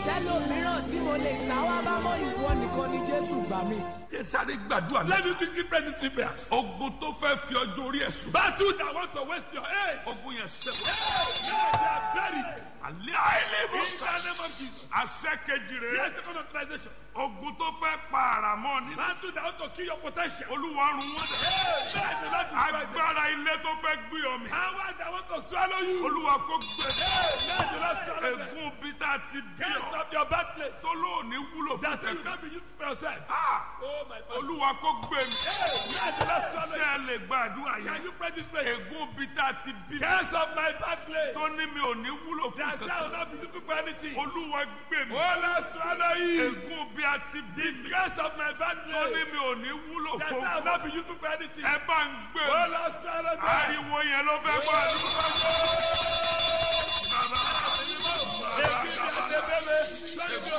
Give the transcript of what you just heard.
sẹ́lòmíràn tí mo lè sáwá bá mọ́ ìwọ nìkan ni jésù gbà mí. Jẹ́ sáré gbàdúrà náà. Let me quickly pray these three prayers. Ogun tó fẹ́ fi ọjọ́ orí ẹ̀ sùn. Battle that want to waste your age. Ogun yẹn sẹ́wọ̀n. Hey, they are buried. Àlẹ́ àìlèmọ̀. In the name of Jesus. Àṣẹ kejì rẹ̀. Yes, second authorization. Ogun tó fẹ́ pa àràmọ́ ni. Battle that want to kill your potential. Olúwa run wọ́n dẹ̀. Hey, let the Lord destroy them. Agbára ilé tó fẹ́ gbé ọmọ. Power that want to swallow you. Olúwa kó gbé. Hey, let the Lord swallow them. Ègún bí tá a ti bí Can't ọ. stop your bad place. Tó lóòní wúlò fún That's why you tẹ̀kọ́. can't be used for yourself. Ah! Oh my God. Olúwa kó gbé mi. Hey, let the Lord swallow Ṣé you. ẹ lè gbàdúrà Can yẹn? you pray this prayer? Ègún bí tá a ti bí mi. Can't stop my bad place. Tó ní mi ò ní wúlò fún That's why I will tẹ̀kọ́. not be used for anything. Olúwa gbé mi. Oh Lord, swallow you. Ègún bí a ti bí mi. Can't stop my bad Tó ní place. mi ò ní wúlò That's fún why I will tẹ̀kọ́. not be used for anything. Ẹ bá ń gbé Oh mi. Lord, swallow them. Ariwo yẹn ló fẹ́ gbọ́ àdúrà.